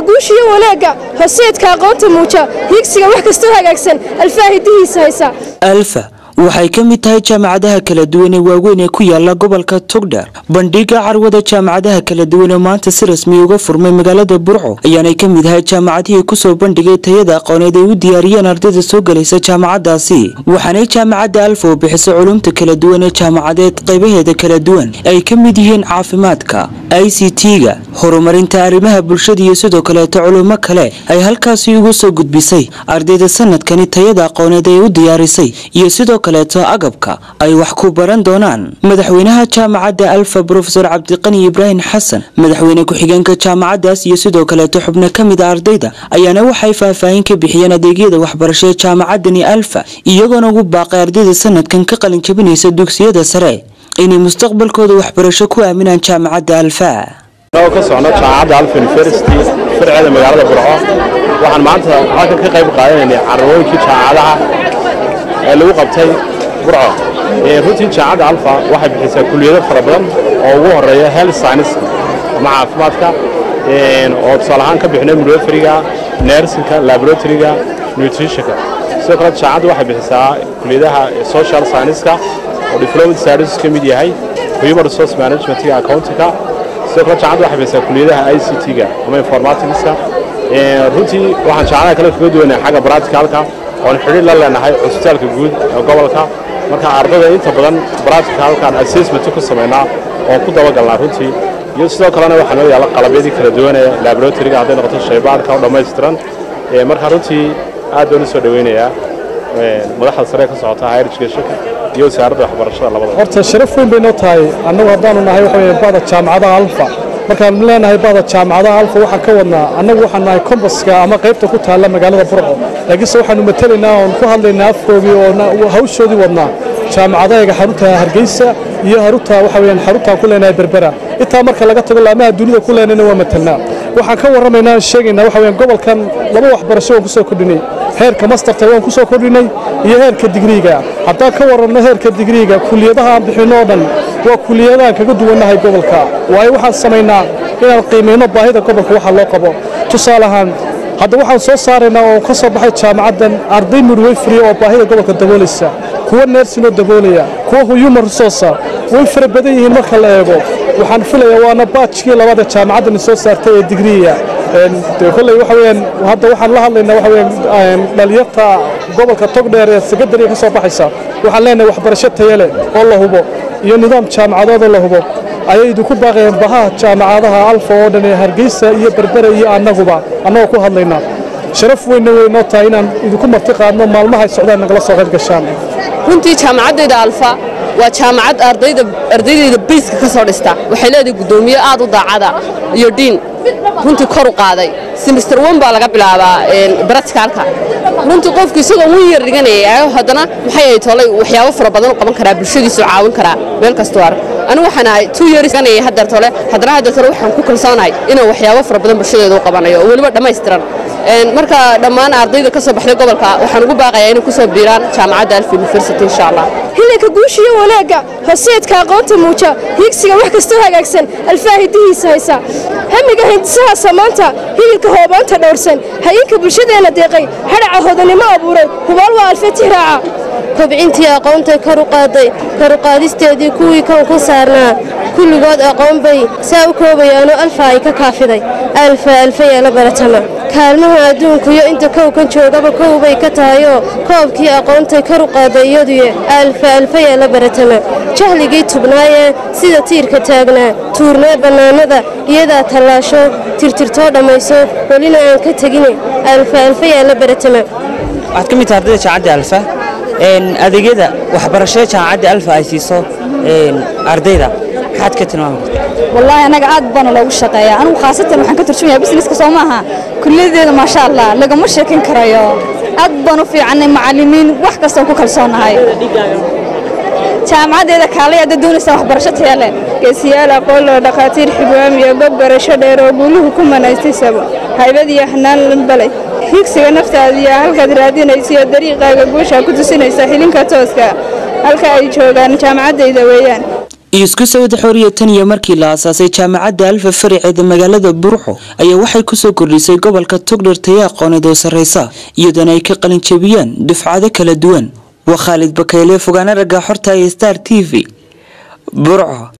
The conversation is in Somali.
guushiyo wanaagga horseedka aqoonta muuja hiigsiga wax kastoo hagaagsan alfaa hidihiisa haysa alfa waxay ka mid tahay jaamacadaha kala duwan ee waaweyn ee ku yaala gobolka togdheer bandhiga carwada jaamacadaha kala duwan ee maanta si rasmi uga furmay magaalada burco ayaanay ka mid ahay jaamacadihii kusoo bandhigay tayada aqooneed ay u diyaariyeen ardayda soo gelaysa jaamacadaasi waxaanay jaamacadda alfa oo bixisa culumta kala duwan ee jaamacadeed qaybaheeda kala duwan ay ka mid yihiin caafimaadka i c t-ga horumarinta arrimaha bulshada iyo sidoo kaleeto culummo kale ay halkaasi ugu soo gudbisay ardayda sanadkani tayada aqooneed ay u diyaarisay iyo sidoo kaleeto agabka ay wax ku baran doonaan madaxweynaha jaamacadda alfa brofesor cabdiqani ibraahim xasan madaxweyne ku-xigeenka jaamacaddaas iyo sidoo kaleeto xubno ka mid a ardayda ayaana waxay faahfaahin ka bixiyeen adeegyada waxbarasho ee jaamacaddani alfa iyagoona ugu baaqay ardayda sanadkan ka qalin jabinaysa dugsiyada sare inay mustaqbalkooda waxbarasho ku aaminaan jaamacadda alfa anagoo ka socno jaamacadda alfa university farceeda magaalada burco waxaan maanta halkan ka qayb qaadanaynay carrawooyinkii jaamacadaha ee lagu qabtay burco runtii jaamacadda alfa waxay bixisaa kuliyado fara badan oo ugu horeeya health science ama caafimaadka oo tusaale ahaan ka bixinay midweferiga nersinka laboratoryga nutritionka sidoo kale jaamacaddu waxay bixisaa kuliyadaha social scienceska oo diplomat studies ka mid yahay human resource managementga accountingka sidoo kale jaamacaddu waxay bixisaa kuliyadaha i c t-ga ama informaticska runtii waxaan jaamacadaha kale kaga duwanay xagga practicalka oon xidhiir la leenahay cusbitaalka guud ee gobolka marka ardada inta badan practicalkan assessment ku samaynaa oon ku dabagalnaa runtii iyo sidoo kalena waxaa noo yaalla qalabyadii kala duwanee laboratoryga hadday noqoto shaybaadhka oo dhammaystiran marka runtii aad baan u soo dhoweynayaa madaxda sare ka socota higher educationka iyo wasaaradda waxbarashada labada horta sharaf weyn bay noo tahay annagu haddaanu nahay waxa weeye bada jaamacadaha alfa markaan leenahay bada jaamacadaha alfa waxaan ka wadnaa annagu waxaan nahay kombaska ama qaybta ku taalla magaalada burco laakiinse waxaanu matelaynaa oon ku hadlaynaa afkoogii oo hawshoodii wadnaa jaamacadahaga xarunta hargeysa iyo harunta waxa weeyaan xaruntaan ku leenahay berbera intaa marka laga tago laamaha dunida ku leenayna waa matelnaa waxaan ka warramaynaa aan sheegaynaa waxa weeyaan gobolkan laba waxbarasho waan ku soo kordhinay heerka masterta waan ku soo kordhinay iyo heerka digriiga haddaan ka warranno heerka digriiga kuliyadaha aan bixinno oo dhan waa kuliyadahan kaga duwannahay gobolka waayo waxaan samaynaa inaan qiimayno baahida gobolka waxa loo qabo tusaale ahaan hadda waxaan soo saaraynaa oo ka soo baxay jaamacaddan arday midwayfriya oo baahida gobolka daboolaysa kuwa neersinoo daboolaya kuwa human resourca way fara badan yihiin marka la eego waxaan filayaa waana baajkii labaad ee jaamacaddani soo saartay ee digriya kolley waxa weeyaan hadda waxaan la hadlaynaa waxa weeyaan dhalinyarta gobolka togdheer ee sekondariga ka soo baxaysa waxaan leenahay waxbarasho tayo leh oo la hubo iyo nidaam jaamacadood oo la hubo ayay idinku baaqayeen bahaha jaamacadaha alfa oo dhan ee hargeysa iyo berbera iyo annaguba annagoo ku hadlaynaa sharaf weynna way noo tahay inaan idinku marti qaadno maalmaha ay socdaan nagala soo qayb gashaan runtii jaamacaddayda alfa waa jaamacad ardayda ardaydayda bayska ka soo dhista waxay leedahay guddoomiye aad u daacada iyo dhiin runtii kor u qaaday simister wan baa laga bilaabaa baraticalka runtii qofku isagoo wan yar dhiganaya haddana maxay ahayd tolay waxyaabo fara badan u qaban karaa bulshadiisu caawin karaa meel kastoo arag anigu waxaan ahay two years dhiganaya haddeer tole haddana haddeer tole waxaan ku kalsoonahay inuu waxyaabo fara badan bulshadeeda u qabanayo oo weliba dhammaystiran marka dhammaan ardayda ka soo baxday gobolka waxaan ugu baaqayaa inay ku soo biiraan jaamacadda alf university insha allah hilinka guushiyo wanaagga horseedka aqoonta muuja hiigsiga wax kastoo hagaagsan alfaa hidihiisa haysa hamiga hindisaha samaanta hidilka hoobaanta dhowrsan hayinka bulshadeenna deeqay hadhaca hodanimo abuuray hubaal waa alfe tihraaca kobcintii aqoontay kor u qaaday kor u qaadisteedii kuwii kan ku saarnaa kulligood aqoon bay saa u koobayaanoo alfa ay ka kaafiday alfa alfa yeela baratama kaalmaha adduunku iyo inta kowkan joogaba kow bay ka tahayoo koobkii aqoontay kor u qaaday iyaduye alfa alfa yeela baratama jahligii tubnaayee sida tiirka taagnaa tuurnee bannaanada iyadaa tallaasho tirtirtoo dhammayso welina aan ka tegine alfa alfa yeela baratama waxaad ka mid tahay ardayda jaamacadda alfa adeegyada waxbarashada jaamacadda alfa ay siiso ardayda maxaad ka tilmaami kartaa wallaahi annaga aad baana loogu shaqeeyaa anigu khaasatan waxaan ka turjumayaa businesska soo maaha kulliyadeeda maasha allah lagama sheekin karayo aad baan u fiicannay macallimiin wax kastaan ku kalsoonahay jaamacaddeeda kaalay hadda doonaysaa waxbarasho taya leh geesiyaal aqoonloo dhakhaatiir xigwaam iyo gob barasho dheer oo guuluhu ku manaystay sabo haybad iyo xanaan lambalay higsiga naftaada iyo halkaad raadinaysiyo dariiqaaga guusha ku tusinaysa xilinka tooska halka ay joogaan jaamacaddayda weeyaan isku sawada xoriya tan iyo markii la aasaasay jaamacadda alfa fariceeda magaalada burco ayaa waxay kusoo kordhisay gobolka togdher taya aqooneed oo sarreysa iyadoona ay ka qalin jebiyaan dufcado kala duwan waa khaalid bakayle fogaana ragga xorta ee star t v burco